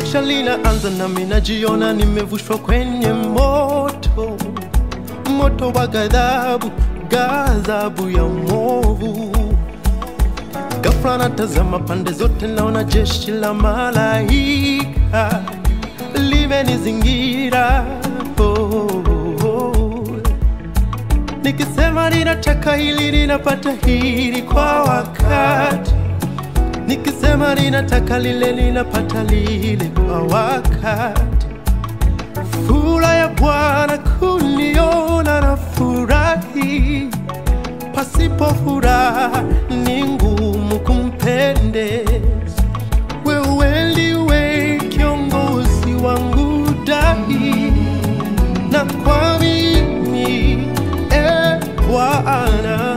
tamasha linaanza nami najiona nimevushwa kwenye moto moto wa ghadhabu ghadhabu ya mwovu ghafla natazama pande zote naona jeshi la malaika limenizingira oh, oh, oh. nikisema ninataka hili ninapata hili kwa wakati nikisema ninataka lile ninapata lile kwa wakati furaha ya bwana kuniona na furahi pasipo furaha ni ngumu kumpendeza wewe ndiwe kiongozi wangu dahi na kwa mimi e bwana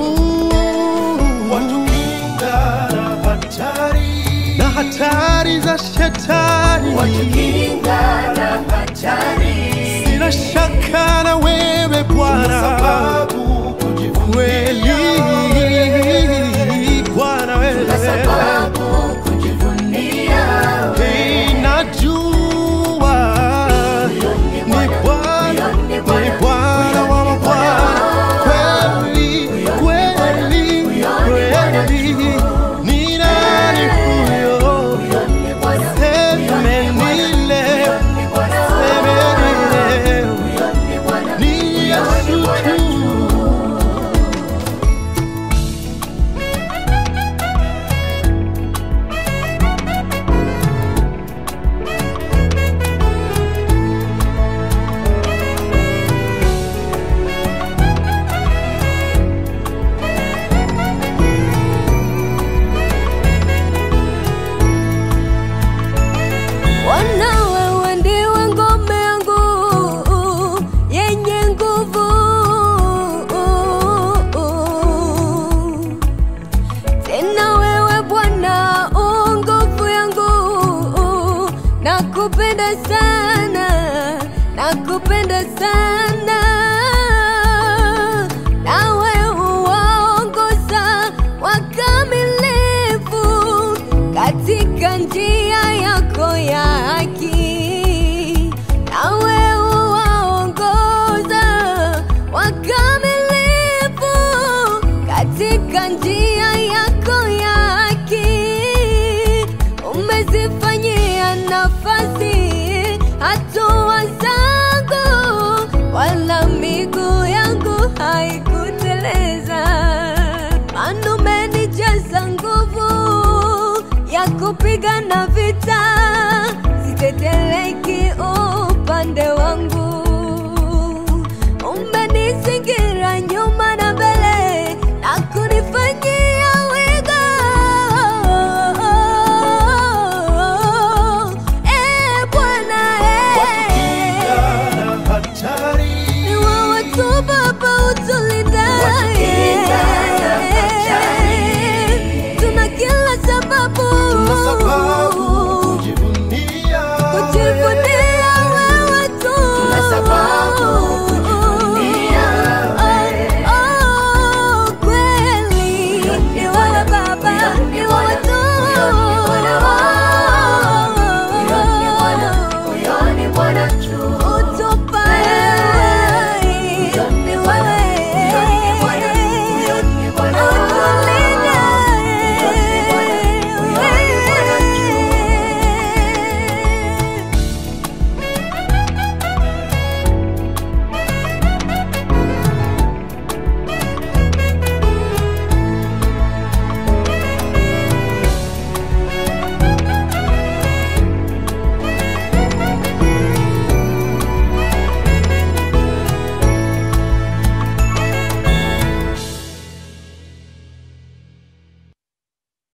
watukinga na hatari na hatari za shetani Watukinga na hatari, sina shaka na wewe bwana kweli bwana kwa wewe sababu kujivunia Hey, najua ni Bwana, ni Bwana wa mabwana, kweli kweli kweli, ni nani huyo? Seme nile, seme nile, ni Yesu tu. Bwana wewe ndiwe ngome yangu yenye nguvu, tena wewe Bwana u nguvu yangu, nakupenda sana, nakupenda sana, nawe uwaongoza wakamilifu katika njia yako ya haki, nawe uwaongoza wakamilifu katika njia yako ya haki. Umezifanyia nafasi hatua zangu, wala miguu yangu haikuteleza. Maana umenijaza nguvu ya kupigana vita, siteteleki upande wangu. Umenizingira nyuma na mbele na kunifanyia wigo. Eh, Bwana, eh. Watukinga na hatari Ni wewe tu Baba utulie